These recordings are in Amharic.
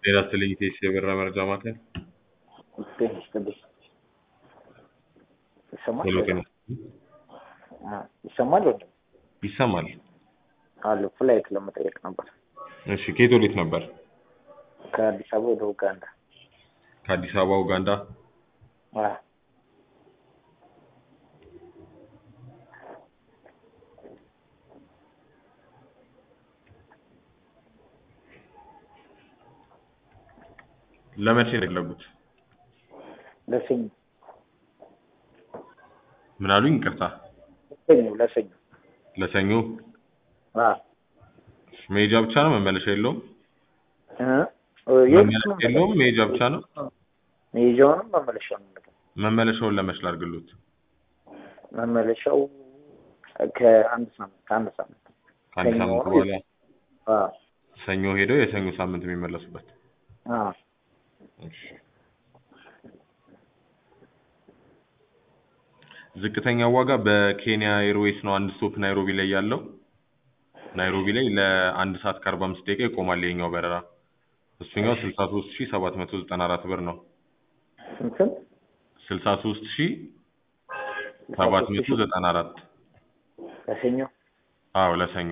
ጤና ይስጥልኝ ቴስ የበራ መረጃ ማዕከል ጤና ይስጥልኝ። ይሰማል ሄሎ ጤና አ፣ ይሰማል ወንድም? ይሰማል አሉ ፍላይት ለመጠየቅ ነበር እሺ ከየት ወዴት ነበር ከአዲስ አበባ ወደ ኡጋንዳ። ከአዲስ አበባ ኡጋንዳ አ፣ ለመቼ ነው የፈለጉት ለሰኞ ምን አሉኝ ይቅርታ ለሰኞ ለሰኞ ለሰኞ አ መሄጃ ብቻ ነው መመለሻ የለውም እ የት መመለሻ ነው የለውም መሄጃ ብቻ ነው መሄጃውንም መመለሻውን ነገር መመለሻውን ለመች ላድርግሎት መመለሻው ከአንድ ሳምንት ከአንድ ሳምንት ከአንድ ሰኞ ሳምንት ነው በኋላ አ ሰኞ ሄደው የሰኞ ሳምንት የሚመለሱበት አ እሺ ዝቅተኛ ዋጋ በኬንያ ኤርዌይስ ነው አንድ ስቶፕ ናይሮቢ ላይ ያለው ናይሮቢ ላይ ለአንድ ሰዓት ከአርባ አምስት ደቂቃ ይቆማል ይሄኛው በረራ እሱኛው ስልሳ ሶስት ሺ ሰባት መቶ ዘጠና አራት ብር ነው እንትን ስልሳ ሶስት ሺ ሰባት መቶ ዘጠና አራት ለሰኞ አዎ ለሰኞ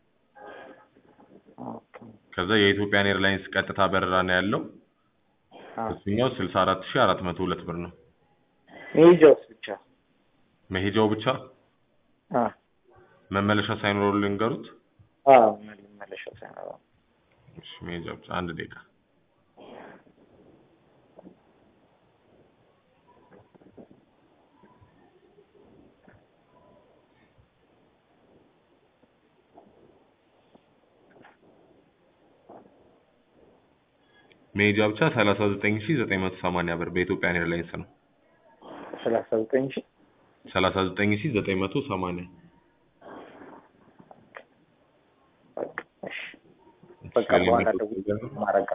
ኦኬ ከዛ የኢትዮጵያን ኤርላይንስ ቀጥታ በረራ ነው ያለው አ እሱኛው ስልሳ አራት ሺ አራት መቶ ሁለት ብር ነው መሄጃውስ ብቻ መሄጃው ብቻ አ መመለሻ ሳይኖረው ልንገሩት አ መመለሻው ሳይኖረው እሺ መሄጃ ብቻ አንድ ደቂቃ መሄጃ ብቻ ሰላሳ ዘጠኝ ሺ ዘጠኝ መቶ ሰማንያ ብር በኢትዮጵያን ኤርላይንስ ነው ሰላሳ ዘጠኝ ሺህ ሰላሳ ዘጠኝ ሺ ዘጠኝ መቶ ሰማንያ በቃ እሺ በቃ በኋላ ደውዬ ማረጋ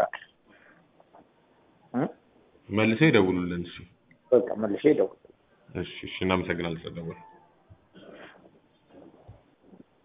እ መልሰው ይደውሉልን እሺ በቃ መልሼ ደውል እሺ እሺ እናመሰግናለን ስለደወሉ